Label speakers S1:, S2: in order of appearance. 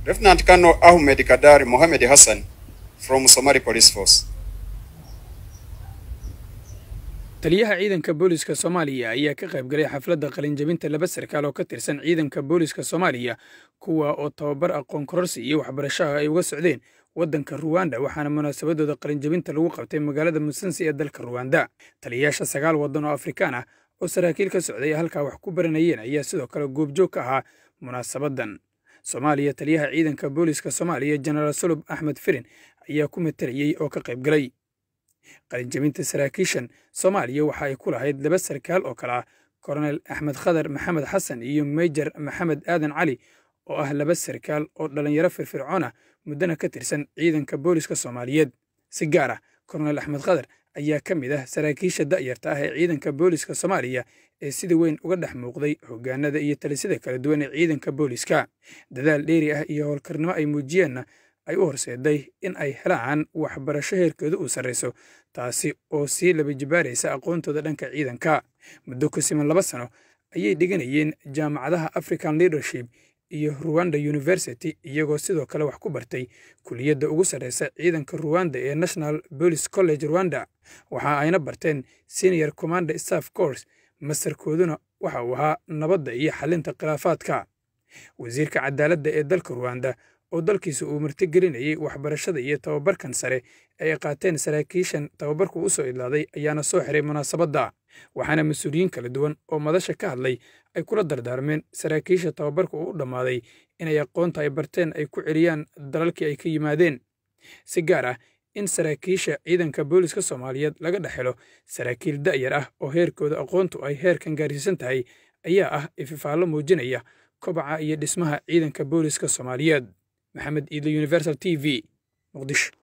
S1: Lieutenant Colonel Ahmed Kadari Mohamed Hassan from Somali Police Force.
S2: taliyaha ciidanka booliska soomaaliya ayaa ka qayb galay xafladda qalinjabinta laba sarkaal oo ka tirsan ciidanka booliska soomaaliya kuwa oo tababar aqoon kororsi iyo waxbarashaha ay uga socdeen waddanka ruwanda waxaana munaasabadooda qalinjabinta lagu qabtay magaalada musansi ee dalka ruwanda taliyayaasha sagaal waddan oo afrikaan ah oo saraakiil ka socday halkaa wax ku baranayeen ayaa sidoo kale goobjoog ka ahaa munaasabaddan soomaaliya taliyaha ciidanka booliska soomaaliya jenaraal sulub axmed firin ayaa ku matalayey oo ka qayb galay qalinjabinta saraakiishan soomaaliya waxa ay ku lahayd laba sarkaal oo kale ah koronel axmed khadar maxamed xasan iyo meyjar maxamed aadan cali oo ah laba sarkaal oo dhallinyaro firfircoon ah muddana ka tirsan ciidanka booliska soomaaliyeed si gaar ah koronel axmed khadar ayaa ka mid ah saraakiisha da'yarta ah ee ciidanka booliska soomaaliya ee sida weyn uga dhex muuqday hoggaanada iyo talisada kala duwan ee ciidanka booliska dadaal dheeri ah iyo howlkarnimo ay muujiyeenna ay u horseeday in ay helaan waxbarasho heerkeedu uu sarrayso taasi oo sii laba jibaaraysa aqoontooda dhanka ciidanka muddo ku siman laba sano ayay dhiganayeen jaamacadaha african leadership iyo ruwanda university iyagoo sidoo kale wax ku bartay kuliyadda ugu sarraysa ciidanka ruwanda ee national police college rwanda waxa ayna barteen senior commander staff course masarkooduna waxa uu ahaa nabadda iyo xalinta khilaafaadka wasiirka cadaaladda ee dalka ruwanda oo dalkiisa uu martigelinayay waxbarashada iyo tababarkan sare ee ay qaateen saraakiishan tababarku u soo idlaaday ayaana soo xiray munaasabadda waxaana mas-uuliyiin kala duwan oo madasha ka hadlay ay kula dardaarmeen saraakiisha tababarku uu u dhammaaday inay aqoonta ay barteen ay ku celiyaan dalalkii ay ka yimaadeen si gaar ah in saraakiisha ciidanka booliska soomaaliyeed laga dhex helo saraakiil da'yar ah oo heerkooda aqoontu ay heerkan gaarsiisan tahay ayaa ah ififaallo muujinaya kobaca iyo dhismaha ciidanka booliska soomaaliyeed maxamed iidle universal t v muqdisho